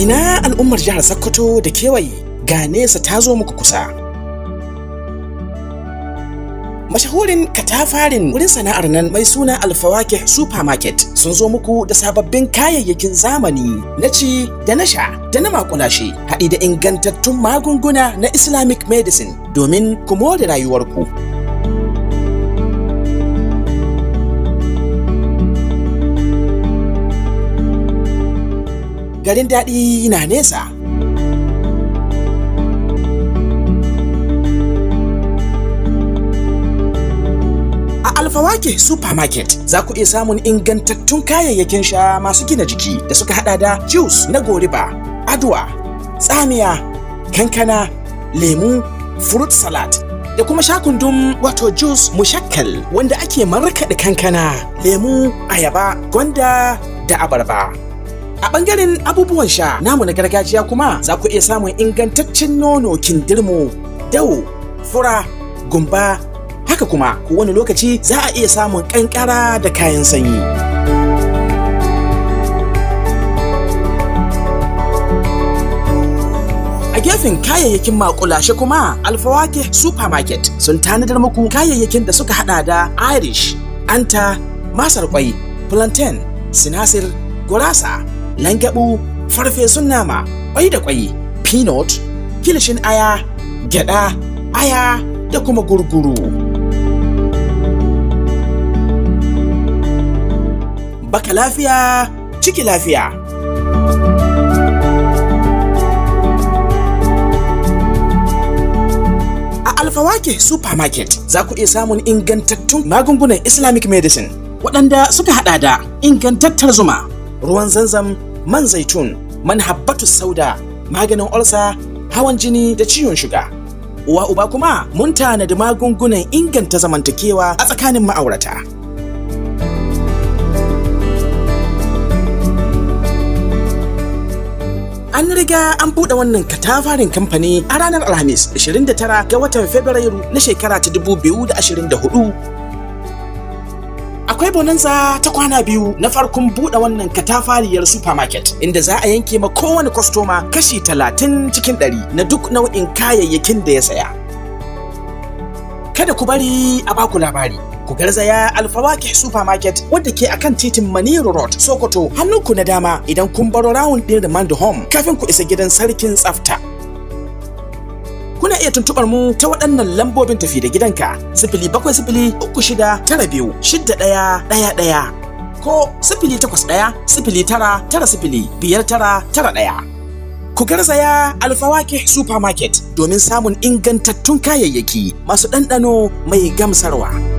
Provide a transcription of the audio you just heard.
Ina al'ummar jihar Sokoto da kewaye ga nesa ta zo muku kusa. Mashahurin katafarin wurin sana'ar nan mai suna Alfawake Supermarket sun zo muku da sababbin kayayyakin zamani na ci da na sha da na makulashe haɗi da ingantattun magunguna na Islamic medicine domin ku more rayuwarku. Garin daɗi na nesa. Alfawake Supermarket za ku iya samun ingantattun kayayyakin sha masu gina jiki da suka hada da juice na goriba, aduwa, tsamiya, kankana, lemu, fruit salad da kuma shakundum wato juice mushakkal wanda ake markaɗe kankana, lemu, ayaba, gwanda da abarba. A ɓangaren abubuwan sha namu na gargajiya kuma za ku iya samun ingantaccen nono kindirmo, dawo, fura, gumba, haka kuma wani lokaci za a iya samun kankara da kayan sanyi. A gefen kayayyakin makulashe kuma Alfawake Supermarket sun tanadar muku kayayyakin da suka hada da Irish, Anta, Masar kwai, Plantain, Sinasir, Gurasa, Langabu, Farfesun nama, kwai da kwai, Peanut, Kilishin aya, gyada, aya da kuma gurguru. baka lafiya ciki lafiya. A Alfawake Supermarket za ku iya samun ingantattun magungunan Islamic medicine waɗanda suka haɗa da ingantattar zuma, ruwan zanzam, man zaitun, man habbatu sauda, maganin olsa, hawan jini da ciwon shuga. Uwa uba kuma mun tanadi magungunan inganta zamantakewa a tsakanin ma'aurata. An riga an buɗe wannan katafarin kamfani a ranar Alhamis 29 ga watan Fabrairu na shekara ta 2024. Akwai bonanza ta kwana biyu na farkon buɗe wannan katafariyar supermarket inda za a yanke ma kowane kwastoma kashi 30 cikin 100 na duk nau'in kayayyakin da ya saya. Kada ku bari a baku labari. ku garzaya alfawake supermarket wadda ke akan titin maniru road sokoto hannunku na dama idan kun baro rawun din remand home kafin ku isa gidan sarkin tsafta kuna iya tuntubar mu ta waɗannan lambobin tafi da gidanka sifili bakwai sifili uku shida tara biyu shidda ɗaya ɗaya ɗaya ko sifili takwas ɗaya sifili tara tara sifili biyar tara tara ɗaya Ku garzaya Alfawake Supermarket domin samun ingantattun kayayyaki masu ɗanɗano mai gamsarwa.